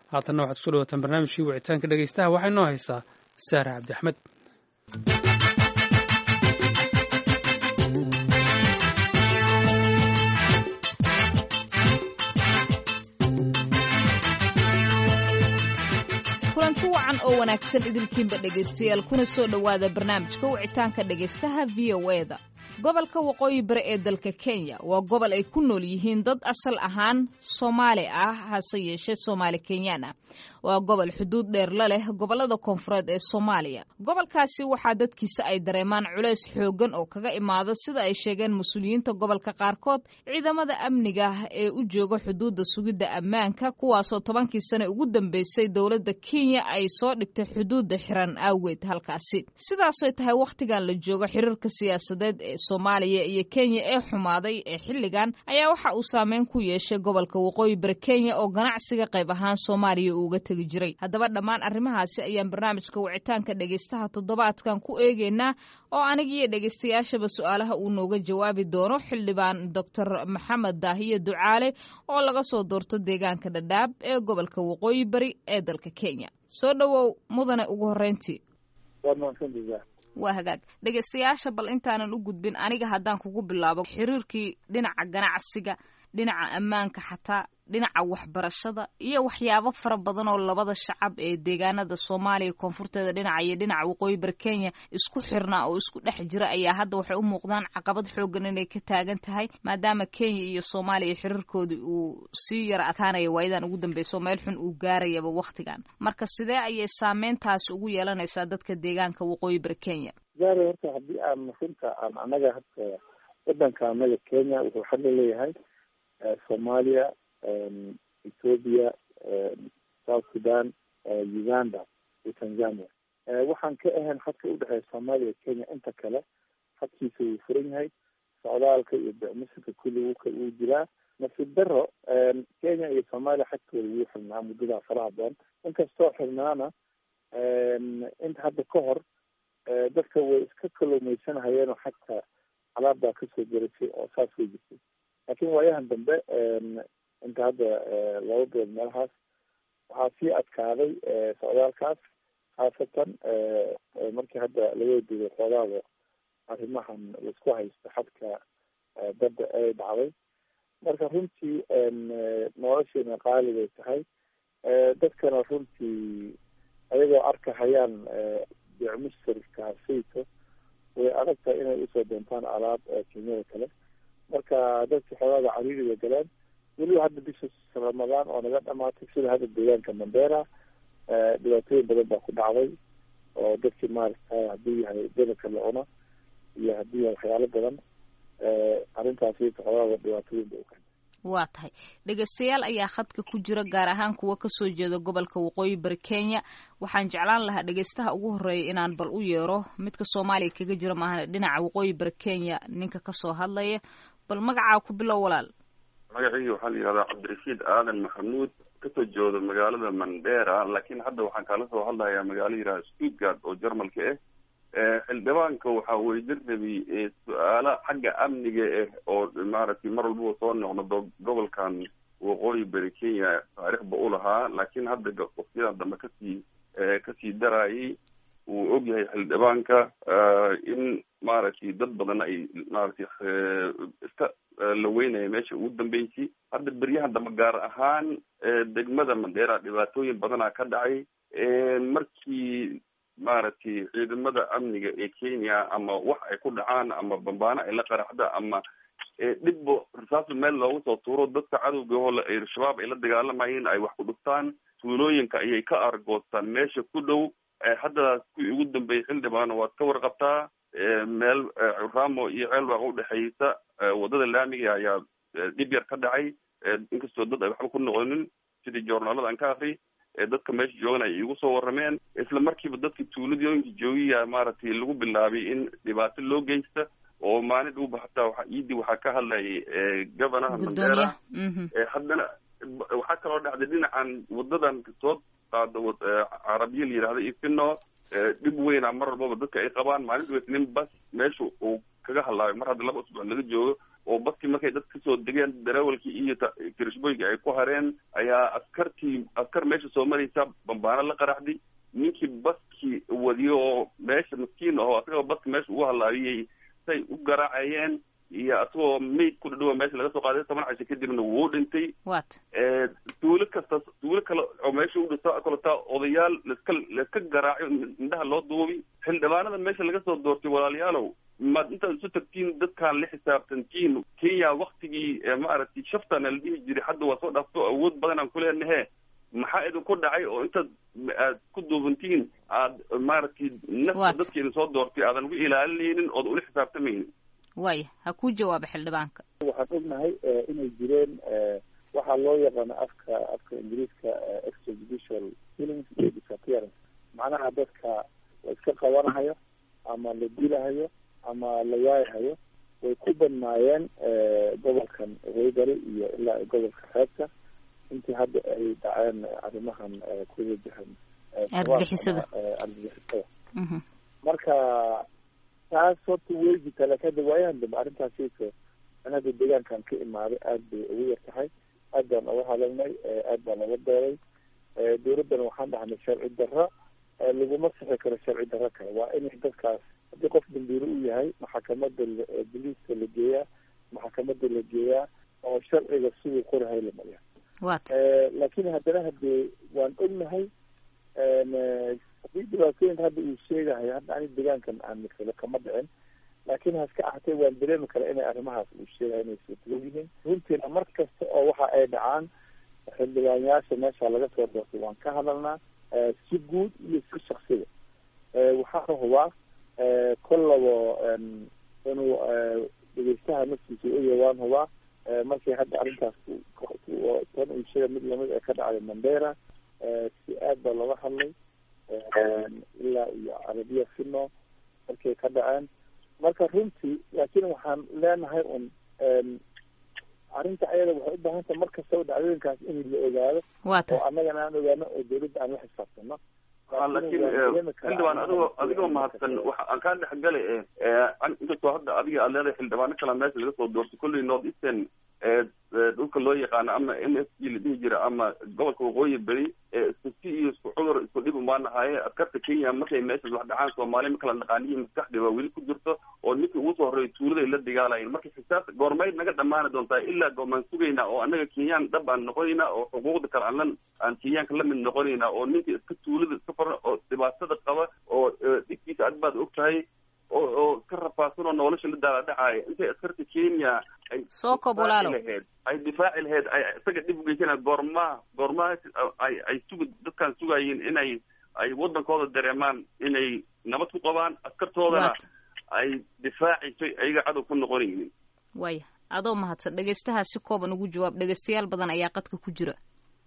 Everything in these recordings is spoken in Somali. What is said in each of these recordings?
haatanna waxaad kusoo dhawataan barnaamijkii wicitaanka dhegaystaha waxaa inoo haysaa saare cabdi axmed kulanti wacan oo wanaagsan idilkiinba dhegaystayaal kuna soo dhowaada barnaamijka wicitaanka dhegaystaha v o eda gobolka waqooyi bari ee dalka kenya waa gobol ay ku nool yihiin dad asal ahaan soomaali ah hase yeeshee soomaali kenyaan ah waa gobol xuduud dheer la leh gobolada koonfureed ee soomaaliya gobolkaasi waxaa dadkiisa ay dareemaan culays xooggan oo kaga imaada sida ay sheegeen mas-uuliyiinta gobolka qaarkood ciidamada amniga ee u jooga xuduudda sugidda ammaanka kuwaasoo tobankii sane ugu dambeysay dowladda kenya ay soo dhigtay xuduudda xiran awgeed halkaasi sidaasoy tahay wakhtigan la joogo xiriirka siyaasadeed ee soomaaliya iyo kenya ee xumaaday ee xilligan ayaa waxa uu saameyn ku yeeshay gobolka waqooyi bari kenya oo ganacsiga qayb ahaan soomaaliya uuga tegi jiray haddaba dhammaan arrimahaasi ayaan barnaamijka wicitaanka dhegaystaha toddobaadkan ku eegeynaa oo anigiiyo dhegaystayaashaba su-aalaha uu nooga jawaabi doono xildhibaan doctor maxamed daahiye ducaale oo laga soo doorto deegaanka dhadhaab ee gobolka waqooyi bari ee dalka kenya soo dhowow mudane ugu horreyntii waa hagaag dhegaystayaasha bal intaanan u gudbin aniga haddaan kugu bilaabo xiriirkii dhinaca ganacsiga dhinaca ammaanka xataa dhinaca waxbarashada iyo waxyaabo fara badan oo labada shacab ee deegaanada soomaaliya koonfurteeda dhinaca iyo dhinaca waqooyi bari kenya isku xirnaa oo isku dhex jira ayaa hadda waxay u muuqdaan caqabad xoogan inay ka taagan tahay maadaama kenya iyo soomaaliya xiriirkoodii uu sii yara adkaanaya waayadan ugu dambeyso meel xun uu gaarayaba wakhtigan marka sidee ayay saameyntaasi ugu yeelanaysaa dadka deegaanka waqooyi bari kenya gaara horta haddii aan runta aan anaga hadda wadanka anaga kenya wuxuu xagga leeyahay soomaaliya ethoopia south sudan uganda iyo tanzania waxaan ka ahayn xadka udhexeeya soomaaliya kenya inta kale xadkiisa wuu furan yahay socdaalka iyo bicmusinka kulli wuu jiraa nasiib daro kenya iyo soomaaliya xadkooda wuu xirnaa muddadaa faraha badan inkastoo xirnaana inta hadda ka hor dadka way iska kalluumaysanahayeenoo xagta alaabdaa kasoo gerasay oo saas way jirtay laakiin waayahan dambe inta hadda laba bilood meelahaas waxaa sii adkaaday socdaalkaas khaasatan markii hadda laga digay xoogaada arrimahan laisku haysto xadka badda ay dhacday marka runtii noloshiina qaali bay tahay dadkana runtii ayagoo arkahayaan bicmusirkaasayto way adag tahay inay usoo doontaan alaab kenyada kale marka dadka xoogaada cariiriga galeen weliba hadda bisha ramadaan oo naga dhamaatay sida hadda deegaanka mandera dhibaatooyin badan baa ku dhacday oo dadkii maaragta haddii yahay dabarka la cuna iyo haddii yahay waxyaalo badan arrintaasi xoogaada dhibaatooyin ba ukeen waa tahay dhegaystayaal ayaa khadka ku jira gaar ahaan kuwa kasoo jeeda gobolka waqooyi bari kenya waxaan jeclaan lahaa dhegaystaha ugu horeeya inaan bal u yeero midka soomaaliya kaga jira maahan dhinaca waqooyi bari kenya ninka kasoo hadlaya bal magacaa ku bilow walaal magacaygi waxaa la yihahdaa cabdirashiid aadan maxamuud kasoo jeedo magaalada mandera laakiin hadda waxaan kala soo hadlayaa magaalo yihahda stuttgart oo jarmalka ah xildhibaanka waxaa weydir rabay su-aalo xagga amniga ah oo maaragtay mar walbaba soo noqnodo gobolkan waqooyi bari kenya taariikhba u lahaa laakiin hadda waqtiyadan dambe kasii kasii darayay uu ogyahay xildhibaanka in maaragtay dad badan ay maaragtay iska la weynaya meesha ugu dambeysay hadda beryahan dambe gaar ahaan degmada mandera dhibaatooyin badanaa ka dhacay markii maaragtay ciidamada amniga ee kenya ama wax ay ku dhacaan ama bambaano ay la qaraxda ama dhibbo rasaasa meel loogu soo tuuro dadka cadowga oo al-shabaab ay la dagaalamayeen ay wax ku dhuftaan tuulooyinka ayay ka argoostaan meesha ku dhow hadda kuwii ugu dambeeyey xildhibaana waad ka warqabtaa meel ramo iyo ceelwaaq udhexeysa wadada laamiga ayaa dhib yar ka dhacay inkastoo dad ay waxba ku noqonin sidii joornaalada aan ka akri dadka meesha joogan ay iigu soo warrameen isla markiiba dadka tuuladooyinka joogiya maaragtay lagu bilaabay in dhibaato loo geysta oo maalin dhuuba hataa waa iidii waxaa ka hadlayay governaha mandera haddana waxaa kaloo dhacday dhinacan wadadan soo qaado carabiya la yihahda ifino dhib weyna mar walbaba dadka ay qabaan maalin dhuba nin bas meesha uu kaga hadlaayo mar hadda laba usbuuc laga joogo oo baskii markay dad kasoo degeen darawalkii iyo kirishboyga ay ku hareen ayaa askartii askar meesha soo maraysa bambaano la qaraxday ninkii baskii wadiyo oo meesha maskiin aho asagoo baska meesha ugu halaabiyey say u garaacayeen iyo asagoo mayd ku dhadhawa meesha laga soo qaaday toban casho kadibna wuu dhintay wat tuulo kasta tuulo kale oo meesha u dhisa kaletaa odayaal laska laiska garaaco indhaha loo duubi xildhibaanada meesha laga soo doortay walaalayaalow maad intaad isu tagtiin dadkaan la xisaabtantiin kenya waktigii maaragtay shaftana la dhihi jiray hadda waa soo dhaafto awood badan aan kuleenahe maxaa idinku dhacay oo intaad aad ku duubantiin aad maaragtay nafta dadka idin soo doortay aadan uga ilaalinaynin ood ula xisaabtamaynin waya ha kuu jawaaba xildhibaanka waxaan ognahay inay jireen waxaa loo yaqaano afka afka ingiriiska extrajudicial killings iyo disappearance macnaha dadka la iska qabanahayo ama la dilahayo ama la waayahayo way ku badnaayeen gobolkan waybari iyo ilaa gobolka reebta intii hadda ay dhaceen arrimahan ku wajahan argagixisada argagixisada marka taas horta way jirtaa laakin hadda waayahan dambe arrintaasiko an hadda deegaankan ka imaaday aad bay ugu yar tahay aad baan uga hadalnay aad baan uga dooday dawladdana waxaan dhahnay sharci darro laguma sixi karo sharci darro kale waa inay dadkaas haddii qof dambiilo u yahay maxakamada boliiska la geeyaa maxakamada la geeyaa oo sharciga siduu qorahay la mariya wat laakin haddana hadee waan ognahay hadii dhibaatooyinka hadda uu sheegahay hadda ani deegaankan aan masalo kama dhicin laakin haska ahatee waan dareemi karaa inay arrimahaas uu sheegahay inay suurtagal yihiin runtiina mar kasta oo waxa ay dhacaan xildhibaanyaasha meesha laga soo doortay waan ka hadalnaa si guud iyo si shaksiga waxaana hubaa kollabo inuu dhegeystaha naftiisa oya waan hubaa markii hadda arrintaas tan uu sheega mid lamid ee ka dhacday mandera si aad baa looga hadlay ilaa iyo carabiya fino markay ka dhaceen marka runtii laakiin waxaan leenahay un arrinta ayada waxay u baahan tahay mar kastaba dhacdooyinkaas in la ogaado oo annagana aan ogaano oo dawladda aan la xisaabtano laakiin xildhibaan adigoo adigoo mahadsan waxa aan kaa dhexgalay inkastoo hadda adiga aad leedahay xildhibaano kala meesha laga soo doortay kolley north eastern dhulka loo yaqaano ama m s g la dhihi jira ama gobolka waqooyi beri isku si iyo isku cudur isku dhib umaan nahaye askarta kenya markay meeshaas wax dhacaan soomaaliya ma kala dhaqaaniyo maskaxdii waa weli ku jirto oo ninkii ugu soo horreeyay tuuladay la dagaalayeen marka xisaabta goormayd naga dhammaani doontaa ilaa goomaan sugaynaa oo annaga kenyaan dhab aan noqonaynaa oo xuquuqda kale aan la aan kenyaanka lamid noqonaynaa oo ninka iska tuulada iska faran oo dhibaatada qaba oo dhibkiisa ad baad og tahay oo oo iska rafaadsan oo nolosha la daala dhacaaya intay askarta kenya ay soo kob walaalow laheyd ay difaaci laheyd ay isaga dhib ugeysana goormaa goormaa ay ay sugi dadkaan sugaayeen inay ay waddankooda dareemaan inay nabad ku qabaan askartoodana ay difaacayso ayaga cadow ku noqonaynin waya adoo mahadsan dhegeystahaa si kooban ugu jawaab dhegeystayaal badan ayaa qadka ku jira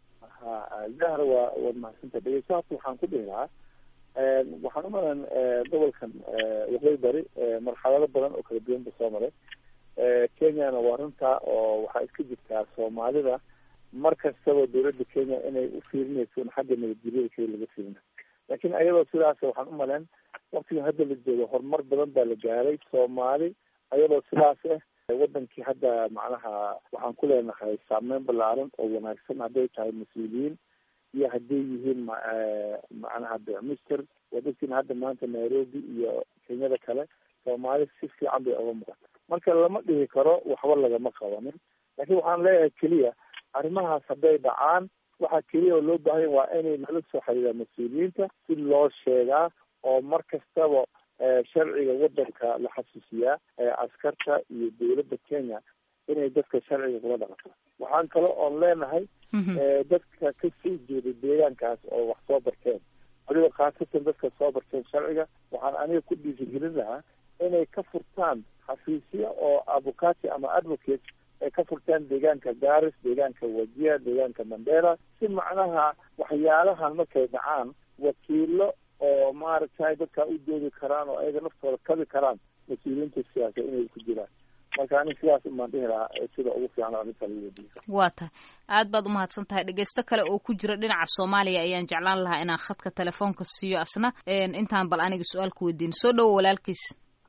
ha zahra waa waad mahadsanta dhegeystahaas waxaan ku dhihi lahaa waxaan u malan gobolkan waqooyi bari marxalado badan oo kala duwan ba soo maray kenyana waa runtaa oo waxaa iska jirtaa soomaalida mar kastaba dawladda kenya inay u fiirinayso in xagga nabadgelyada keli laga fiirina laakiin ayadoo sidaas waxaan u maleen waktigan hadda la joogo horumar badan baa la gaaray soomaali ayadoo sidaas ah wadankii hadda macnaha waxaan ku leenahay saameyn ballaaran oo wanaagsan hadday tahay mas-uuliyiin iyo hadday yihiin macnaha bicmister wadadkiina hadda maanta nairobi iyo kenyada kale soomaali si fiican bay oga muuqata marka lama dhihi karo waxba lagama qabanin laakiin waxaan leeyahay keliya arrimahaas hadday dhacaan waxaa keliya oo loo baahanya waa inay nala soo xiriiraan mas-uuliyiinta si loo sheegaa oo mar kastaba sharciga wadanka la xasuusiyaa askarta iyo dawladda kenya inay dadka sharciga kula dhaqato waxaan kale oon leenahay dadka ka soo jeeda deegaankaas oo wax soo barteen waliba khaasatan dadka soo barteen sharciga waxaan aniga ku dhiirigelin lahaa inay ka furtaan xafiisya oo avocati ama advocate ay ka furtaan deegaanka garis deegaanka wajia deegaanka mandera si macnaha waxyaalahan markay dhacaan wakiilo oo maaragtay dadkaa u doodi karaan oo ayaga naftooda kabi karaan mas-uuliyiinta siyaasa inay ku jiraan marka ani sidaas umaan dhihi lahaa sida ugu fiican arrinta lagu wadiyo waa tahay aad baad umahadsan tahay dhegeysto kale oo ku jira dhinaca soomaaliya ayaan jeclaan lahaa inaan khadka telefoonka siiyo asna intaan bal aniga su-aal ku weydiin soo dhowo walaalkiis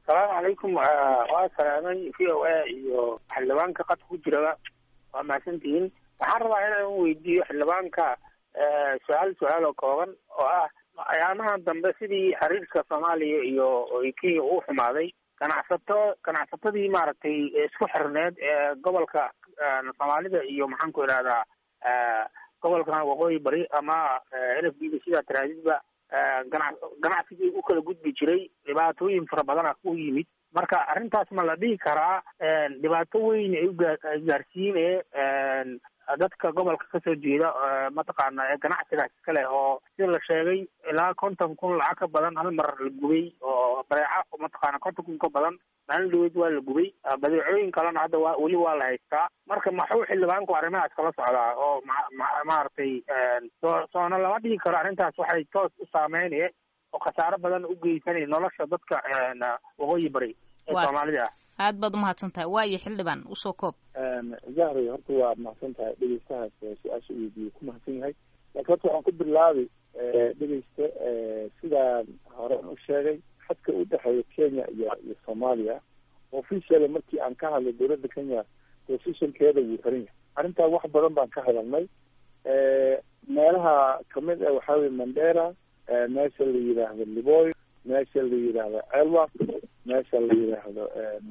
asalaamu calaykum waa salaamay v o a iyo xildhibaanka qadka ku jiraba waa mahadsantihiin waxaan rabaa inaan weydiiyo xildhibaanka su-aal su-aal oo kooban oo ah ayaamahan dambe sidii xiriirka soomaaliya iyo kenya uu xumaaday ganacsato ganacsatadii maaragtay isku xirneed ee gobolka soomaalida iyo maxaan ku idhahdaa gobolkan waqooyi bari ama n f b da sidaa taraadidba gana ganacsigii u kala gudbi jiray dhibaatooyin fara badana u yimid marka arrintaas ma la dhihi karaa dhibaato weyn ay ugaarsiine dadka gobolka kasoo jeeda mataqaana ee ganacsigaas iska leh oo sida la sheegay ilaa konton kun lacag ka badan hal mar la gubay oo badeeca mataqaana konton kun ka badan maalin dhaweyd waa la gubay badeecooyin kalena hadda waa weli waa la haystaa marka maxuu xildhibaanku arrimahaas kala socdaa oo ma maaragtay soo soona lama dhihi karo arrintaas waxay toos u saameynaya oo khasaaro badan u geysanaya nolosha dadka waqooyi bari ee soomaalida ah aad baad umahadsan tahay waayo xildhibaan usoo koob zahray horta waa mahadsan tahay dhegeystahaas su-aasha weydiiyey ku mahadsan yahay laakiin horta waxaan ku bilaabi dhegeysta sidaan horen u sheegay xadka u dhexeeya kenya iyo iyo soomaaliya officially markii aan ka hadlay dowladda kenya positionkeeda wuu xiran yahay arrintaa wax badan baan ka hadalnay meelaha kamid ah waxaa weye mandera meesha la yidhaahdo liboy meesha la yidhaahdo celwak meesha la yidhaahdo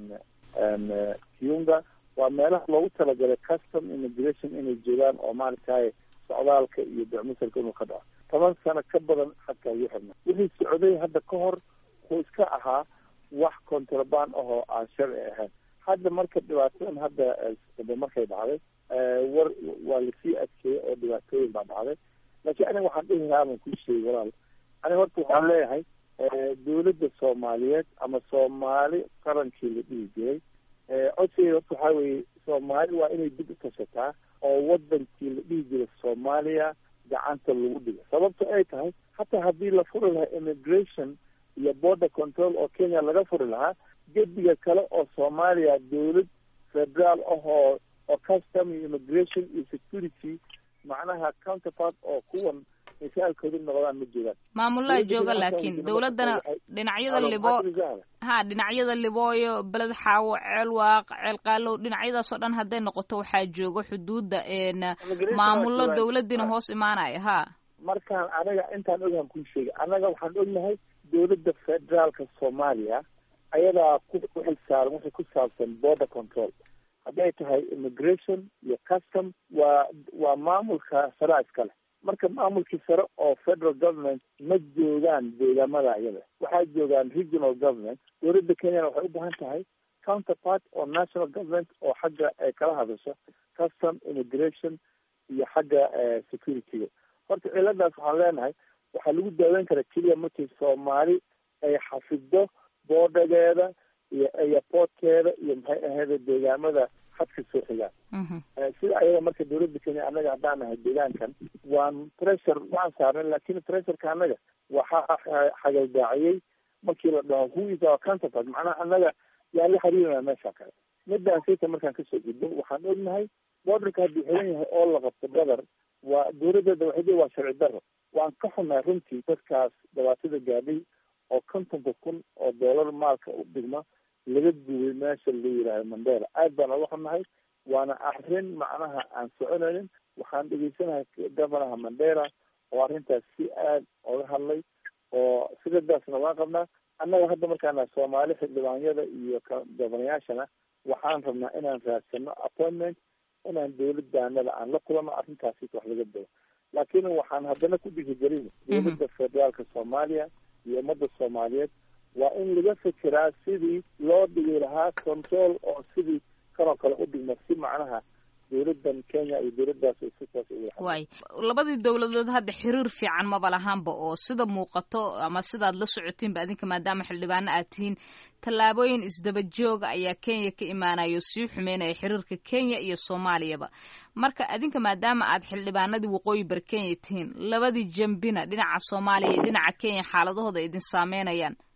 kiunga waa meelaha loogu talagalay custom immigration inay joogaan oo maaragtay socdaalka iyo becmusalka inuu ka dhaco toban sano ka badan xadkaa ugu xirna wixii socday hadda ka hor wuxuu iska ahaa wax contraband ahoo aan sharci ahayn hadda marka dhibaatadan hadda markay dhacday war waa lasii adkeeyey oo dhibaatooyin baa dhacday laakiin aniga waxaan dhihi lahaa baan kuu sheegay walaal aniga horta waxaan leeyahay dowladda soomaaliyeed ama soomaali qarankii la dhihi jiray codsigeeda horta waxaa weeye soomaali waa inay dib u tashataa oo wadankii la dhihi jiray soomaaliya gacanta lagu dhigo sababto ay tahay hataa haddii la furi lahaa immigration iyo border control oo kenya laga furi lahaa gediga kale oo soomaaliya dowlad federaal ahoo oo custom iyo immigration iyo security macnaha counterpart oo kuwan misaalkoodu noqdaan ma joogaan maamulaa jooga laakiin dowladdana dhinacyada libo ha dhinacyada libooyo beled xaawo ceel waaq ceel qaalow dhinacyadaas oo dhan hadday noqoto waxaa jooga xuduudda maamullo dowladdiina hoos imaanaya ha markaan anaga intaan ogaan kuu sheegay annaga waxaan ognahay dowladda federaalka soomaaliya ayadaa ku xilsaaran waxay ku saabsan border control hadday tahay immigration iyo custom waa waa maamulka saraa iskale marka maamulkii sare oo federal government ma joogaan deegaamada iyada waxaa joogaan regional government dowladda kenyana waxay u baahan tahay counterpart oo national government oo xagga ay kala hadasho custom immigration iyo xagga securityga horta ciladaas waxaan leenahay waxaa lagu daaweyn karaa keliya markii soomaali ay xafido boodhageeda iyo airportkeeda iyo maxay ahayd deegaamada xadka soo xigaan sida ayaga marka dowladda kenya annaga haddaan nahay deegaankan waan pressure waan saarnay lakin pressureka annaga waxaa xagaldaaciyey markii la dhaho who is our counterpart macnaha annaga yaan la xiriirana meesha kale midaan sayta markaan kasoo gudbo waxaan ognahay borderka hadduu xiran yahay oo la qabto badar waa dowladeeda waxay waa sharci daro waan ka xunahay runtii dadkaas dhibaatada gaadhay oo kontonka kun oo doolar maalka u dhigma laga gubay meesha la yidhaahdo mandera aad baan oga xunahay waana arrin macnaha aan soconaynin waxaan dhegeysanahay governaha mandera oo arrintaas si aad oga hadlay oo sidadaasna waan qabnaa annaga hadda markaana soomaali xildhibaanyada iyo governayaashana waxaan rabnaa inaan raadsano appointment inaan dowladaanada aan la kulano arrintaasi wax laga dabo laakiin waxaan haddana ku dhiirigelin dowladda federaalka soomaaliya iyo ummadda soomaaliyeed waa in laga fekeraa sidii loo dhigi lahaa control oo sidii kanoo kale u dhigma si macnaha dowladan kenya iyo dowladdaas sitaas waay labadii dowladood hadda xiriir fiican maba lahaanba oo sida muuqato ama sidaad la socotiinba adinka maadaama xildhibaano aad tihiin tallaabooyin isdaba jooga ayaa kenya ka imaanayo sii xumeynaya xiriirka kenya iyo soomaaliyaba marka adinka maadaama aad xildhibaanadii waqooyi bari kenya tihiin labadii jambina dhinaca soomaaliya iyo dhinaca kenya xaaladahooda idin saameynayaan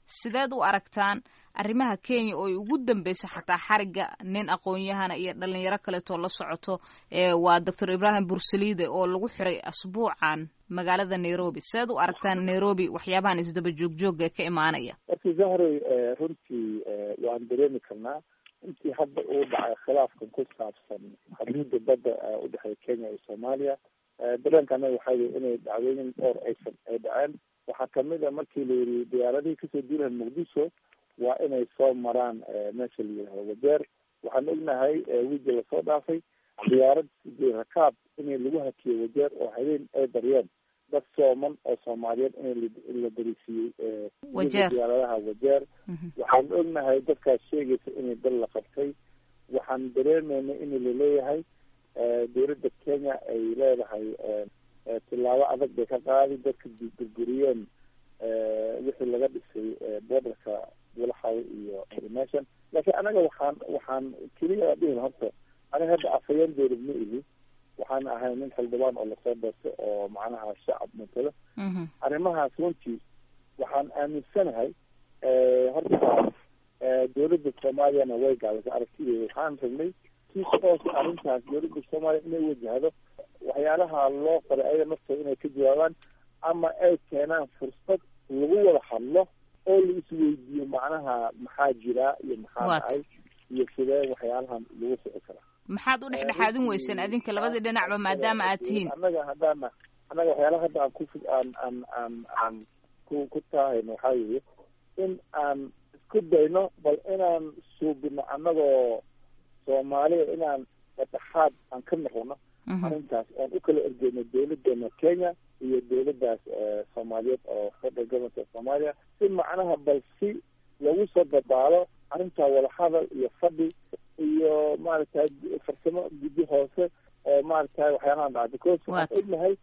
sideed u aragtaan arrimaha kenya oo ay ugu dambeysa xataa xariga nin aqoon-yahana iyo dhalinyaro kaleetoo la socoto waa doctor ibrahim bursaliide oo lagu xiray asbuucan magaalada nairobi sideed u aragtaan nairobi waxyaabahan isdaba joogjoogga ka imaanaya marki zahroy runtii waan dareemi karnaa intii hadda uu dhacay khilaafkan ku saabsan xuduudda badda udhexeeya kenya iyo soomaaliya dareenka anaga waxaa weye inay dhacdooyin dhowr aysan ay dhaceen waxaa kamid a markii la yiri diyaaradihii kasoo duulahan muqdisho waa inay soo maraan meesha la yihahdo wajeer waxaan ognahay wigi lasoo dhaafay diyaarad rakaab inay lagu hakiyo wajeer oo habeen ay daryeen dad sooman oo soomaaliyeed in la darisiiyey diyaaradaha wajeer waxaan ognahay dadkaas sheegaysa inay dal la qabtay waxaan dareemeynay in laleeyahay dowladda kenya ay leedahay tilaabo adag bay ka qaadi dadka burburiyeen wixii laga dhisay borderka walaxaw iyo meeshan laakiin anaga waxaan waxaan keliya dhihin horta aniga hadda afhayeen dowlad ma ihi waxaan ahay nin xildhibaan oo lasoo doortay oo macnaha shacab matalo arrimahaas runtii waxaan aaminsanahay horta dowladda soomaaliyana way gaabisay aragtideeda waxaan ragnay si toos arrintaas dowladda soomaaliya inay wajahdo waxyaalaha loo qoray ayaga naftooda inay ka jawaabaan ama ay keenaan fursad lagu wada hadlo oo la isweydiiyo macnaha maxaa jiraa iyo maxaa dhacay iyo sidee waxyaalahan lagu soci karaa maxaad u dhexdhexaadin weyseen adinka labadii dhinacba maadaama aad tihiin annaga haddaana annaga waxyaalaha hadda aan ku aan aan aan aan ku ku taahayno waxaa weeye in aan isku dayno bal inaan suubino annagoo soomaaliya inaan dhexaad aan ka noqono arrintaas oon u kala ergeyno dowladeena kenya iyo dowladdaas soomaaliyeed oo federal government of soomaaliya si macnaha bal si lagu soo dabaalo arrintaa wadahadal iyo fadhi iyo maaragtay farsamo guddi hoose oo maaragtay waxyaalahan dhaca because waxaan ognahay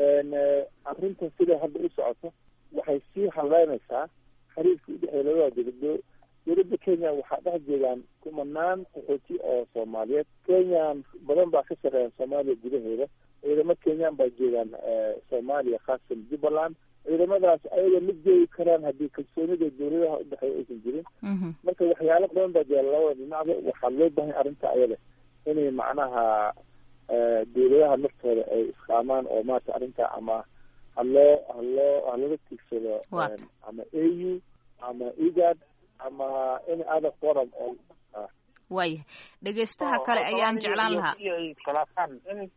arrinta siday hadda u socoto waxay sii haleynaysaa xiriirka udhexeeya labada dowlado dowladda kenya waxaa dhex joogaan kumanaan qaxooti oo soomaaliyeed kenyan badan baa ka sarreeya soomaaliya gudaheeda ciidamo kenyan baa joogaan soomaaliya khaasatan jubbaland ciidamadaas ayaga ma joogi karaan haddii kalsoonida dowladaha udhexeeya aysan jirin marka waxyaalo badan baa jira labada dhinacba waxaa loo bahay arrinta ayada inay macnaha dowladaha naftooda ay isqaamaan oo maarata arrinta ama haloo haloo halaga tigsado ama a u ama egad ama any other forum oo waaya dhegeystaha kale ayaan jeclaan lahaa khilaafaan in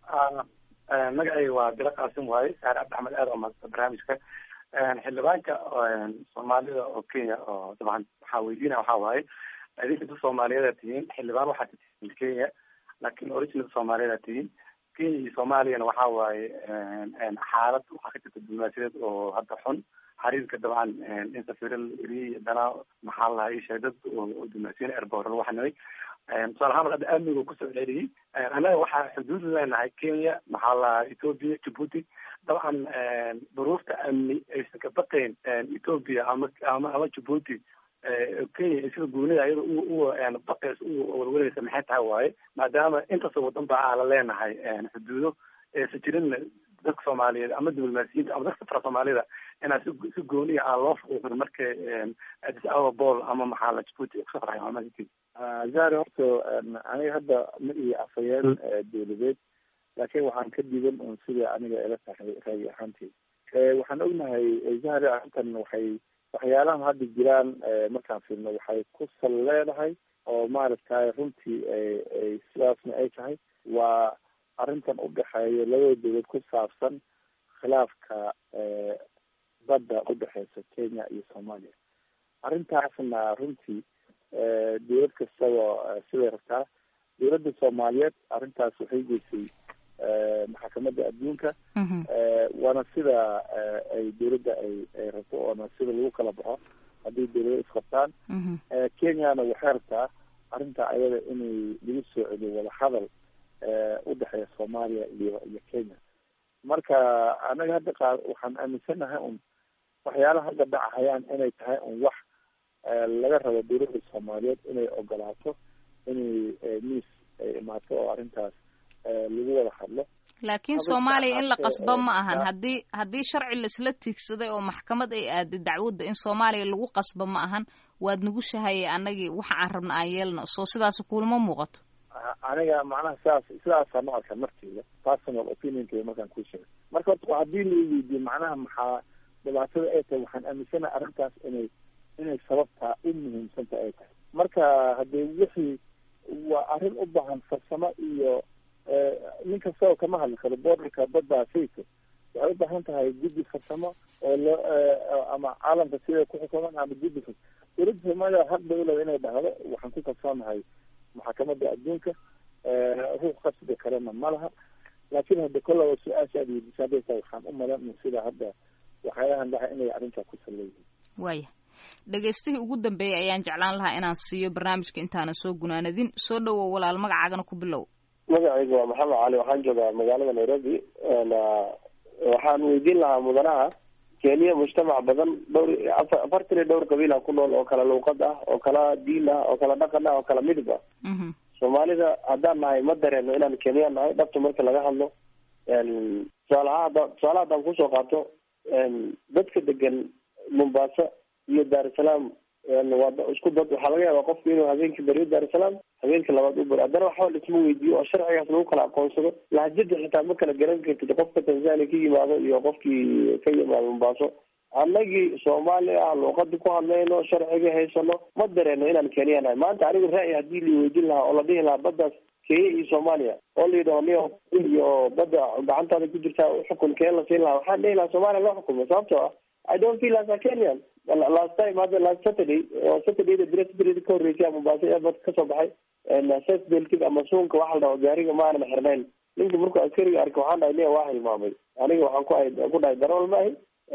magacayga waa bilo qaasim waaye saar cabdi axmed aad oo maadsan barnaamijka xildhibaanka soomaalida oo kenya oo dabcan waxaa weydiinaya waxaa waaye idinka dad soomaaliyeed aad tihiin xildhibaan waxaad tihiin kenya laakiin original soomaaliyeed aad tihiin kenya iyo soomaaliyana waxaa waaye xaalad waxaa ka jirta diblomaasiyadeed oo hadda xun xiriirka dabcan in safiiro iri dana maxaa la lahaa isheeg dad oo diblomaasiyiin airport lagu xanimay tusaale ahaan hadda amniga kusoo celiyey annaga waxaa xuduud leenahay kenya maxaa la lahaa ethoopia djibuuti dabcan duruufta amni aysan ka baqayn ethoopia ama ama ama djibuuti kenya sida goonida iyada u baqays u walwalaysa maxay tahay waaye maadaama intaasoo wadan ba aan la leenahay xuduudo aysan jirin dadka soomaaliyeed ama diblomaasiyiinta ama dadka fara soomaalida inaa si si gooniya aan loo fuuqin marka addis ababa bol ama maxaa la djibuuti kusoo farxay maamadi zari horta aniga hadda ma iyo afhayeen dowladeed laakiin waxaan ka diidan un sida aniga ila tahay raagi ahaantii waxaan ognahay zahri arrintan waxay waxyaalahan hadda jiraan markaan fiirno waxay ku sal leedahay oo maaragtay runtii ay sidaasna ay tahay waa arrintan udhexeeya labada dowlad ku saabsan khilaafka badda udhexeysa kenya iyo soomaaliya arrintaasna runtii dowlad kastaba siday rabtaa dowladda soomaaliyeed arrintaas waxay geysay maxkamadda adduunka waana sida ay dowladda ay ay rabto oona sida lagu kala baxo haddii dowlado isqabtaan kenyana waxay rabtaa arrinta ayada inay lagu soo celiyo wadahadal udhexeeya soomaaliya iyo iyo kenya marka anaga hadda qa waxaan aaminsanahay un waxyaalaha hadda dhacahayaan inay tahay un wax laga rabo dowladda soomaaliyeed inay ogolaato inay miis ay imaato oo arrintaas lagu wada hadlo laakiin soomaaliya in la qasba ma ahan haddii haddii sharci laisla tiigsaday oo maxkamad ay aaday dacwadda in soomaaliya lagu qasba ma ahan waad nagu shahayay annagii waxa aan rabna aan yeelno soo sidaas kulama muuqato aniga macnaha sidaas sidaasaan u arka marteyda personal opinionkeyga markaan kuu sheegay marka horta haddii la weydiiyo macnaha maxaa dhibaatada ay tahay waxaan aaminsanaha arrintaas inay inay sababtaa u muhiimsanta ay tahay marka haddee wixii waa arrin u baahan farsamo iyo nin kastao kama hadli karo borderka badda sayto waxay u baahan tahay guddi farsamo oo loo ama caalamka sida ku xukuman ama guddi fas dowladda soomaaliya haq bay uleeda inay dhahdo waxaan ku kalsoonahay maxkamadda adduunka ruux qasbi karena ma laha laakiin hadda kollaba su-aasha aad weydiisa hadday tahay waxaan u malan sida hadda waxyaalahan dhaha inay arrintaa ku salleeyihiin waaya dhegaystihii ugu dambeeyay ayaan jeclaan lahaa inaan siiyo barnaamijka intaanan soo gunaanadin soo dhowow walaal magacaagana ku bilow magacaygu waa maxamed cali waxaan joogaa magaalada nairobi waxaan weydiin lahaa mudanaha kenya mujtamac badan dhowr afartan iyo dhowr qabiila ku nool oo kala luuqad ah oo kala diin ah oo kala dhaqan ah oo kala midib ah soomaalida haddaan nahay ma dareeno inaan kenya nahay dhabta marka laga hadlo tusaalaha hadda tusaalaha haddaan kusoo qaato dadka degan mombasa iyo dar es salaam waa isku dad waxaa laga yaabaa qofku inuu habeenkii beriyo dar es salaam habeenka labaad u beri haddana waxba laisma weydiiyo oo sharcigaas lagu kala aqoonsado lahjada xitaa ma kala garan kartid qofka tanzania ka yimaado iyo qofkii ka yimaado mombaaso annagii soomaali ah luuqada ku hadlayno sharciga haysano ma dareeno inaan kenya nahay maanta anigu ra'yi haddii la weydiin lahaa oo la dhihi lahaa baddaas kenya iyo soomaaliya oo la yidhaho niyo iyo badda gacantaada ku jirtaa xukun keen la siin lahaa waxaan dhihi lahaa soomaaliya loo xukumo sababtoo ah i don't feel as a kenyan last time hadda last saturday oo saturdayda bira saturday ka horreysay mombasa airport kasoo baxay ses belkid ama suunka waxa la dhaho gaariga ma aanan xirnayn ninka markuu askariga arkay waxaan dhahay niya waa hilmaamay aniga waxaan ku ahay ku dhahay darawal maahi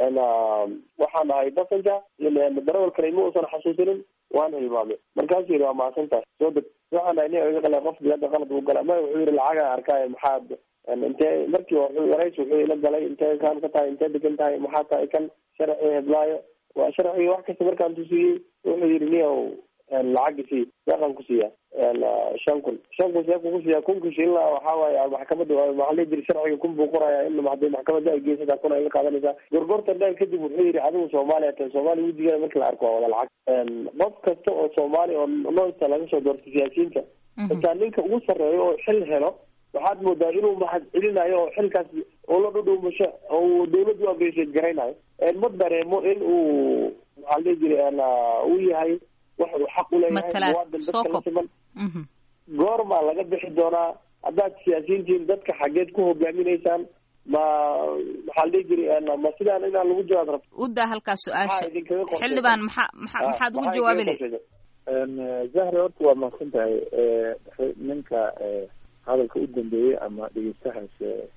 waxaan ahay passenger darawal kale ma uusan xasuusinin waan hilmaamay markaasuu yidhi waa mahadsan tahay soo deg waxaan dhahay niya iga qala qof bilada qalad buu gala ma wuxuu yidhi lacagaa arkaayo maxaad intee markii warays wuxuu ila galay intee kaan ka tahay intee degan tahay maxaa tahay kan sharci heblaayo waa sharciga wax kasta markaan tusiyey wuxuu yidhi niyow lacagi sii deeqan ku siiya shan kun shan kun see kuku siiya kunka shilina waxaa waaye maxkamadda maxaa la jiri sharciga kun buu qoraya in hadii maxkamadda ay geysataa kun ay la qaadanaysaa gorgorta dheer kadib wuxuu yidhi adigu soomaaliya tahay soomaaliya wejigeeda marki la arko waa wada lacag qof kasta oo soomaali oo noosta laga soo doortay siyaasiyiinta xitaa ninka ugu sarreeyo oo xil helo waxaad moodaa inuu mahad celinayo oo xilkaas oo la dhudhuumasho oo dawladdu u abreesheed garaynayo ma dareemo in uu maxaa la dhihi jiray uu yahay wax uu xaq uleeyahay muwaadin dadka la siman goormaa laga bixi doonaa haddaad siyaasiyiintiin dadka xageed ku hogaaminaysaan ma maxaa la dhihi jiray ma sidaan inaan lagu jawaab rabto udaa halkaa su-aasha xildhibaan maxaa maa maxaad ugu jawaabi lahayd zahra horta waa mahadsan tahay ninka hadalka u dambeeyey ama dhegeystahaas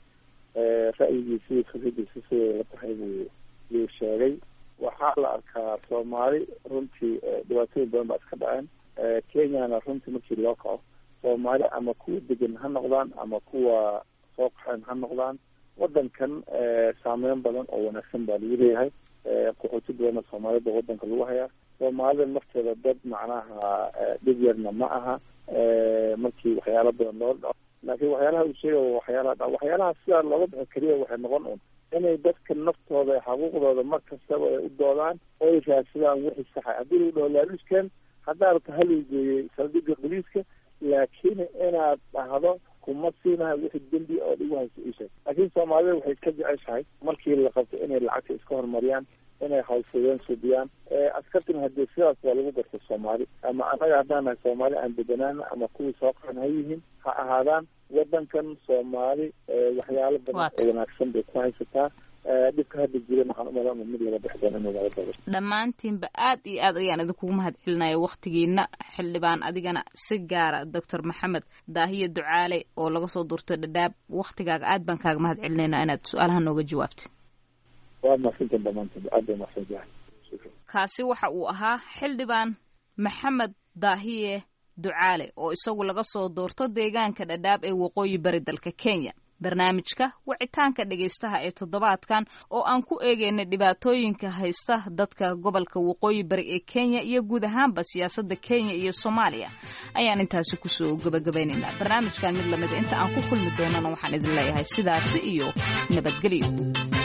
ra'yigiisi fikradiisa siday la tahay buu yuu sheegay waxaa la arkaa soomaali runtii dhibaatooyin badan baa iska dhaceen kenyana runtii markii loo kaco soomaali ama kuwa degan ha noqdaan ama kuwa soo qaxeen ha noqdaan wadankan saameyn badan oo wanaagsan baa lagu leeyahay qaxooti badanna soomaalida wadanka lagu hayaa soomaalida nafteeda dad macnaha dhib yarna ma aha markii waxyaalo badan loo dhaco laakiin waxyaalaha uu sheegay waxyaalaha dha waxyaalaha sidaa looga bixi keliya waxay noqon un inay dadka naftooda xuquuqdooda mar kastaba ay u doodaan oo ay raadsadaan wixii saxa haddii lagu dhaho laaluuskan haddaa rabta haluu geeyey saldhiga boliiska laakiin inaad dhahdo kuma siinaha wixii dembi oo dhigu hayso isheeg laakiin soomaalida waxay iska jeceshahay markii la qabto inay lacagta iska horumariyaan inay hawlfudeen subiyaan askartina hadii sidaas waa lagu garta soomaali ama annaga haddaan nahay soomaali aan bedanaana ama kuwii soo qaxan ha yihiin ha ahaadaan wadankan soomaali waxyaalo badan oo wanaagsan bay ku haysataa dhibka hadda jiran waxaan umalan mid laga bixi doono inuu laga dabo dhammaantiinba aad iyo aad ayaan idinkugu mahad celinaya waktigiina xildhibaan adigana si gaara doctor maxamed daahiye ducaale oo laga soo duurtay dhadhaab waktigaaga aad baan kaaga mahad celinaynaa inaad su-aalaha nooga jawaabtay waa mahadsantan dhamaantiin aad bay mahadsantahay kaasi waxa uu ahaa xildhibaan maxamed daahiye ducaale oo isagu laga soo doorto deegaanka dhadhaab ee waqooyi bari dalka kenya barnaamijka wicitaanka dhegaystaha ee toddobaadkan oo aan ku eegaynay dhibaatooyinka haysta dadka gobolka waqooyi bari ee kenya iyo guud ahaanba siyaasadda kenya iyo soomaaliya ayaan intaasi kusoo gabagabaynaynaa barnaamijkan mid lamida inta aan ku kulmi doonana waxaan idin leeyahay sidaasi iyo nabadgelyo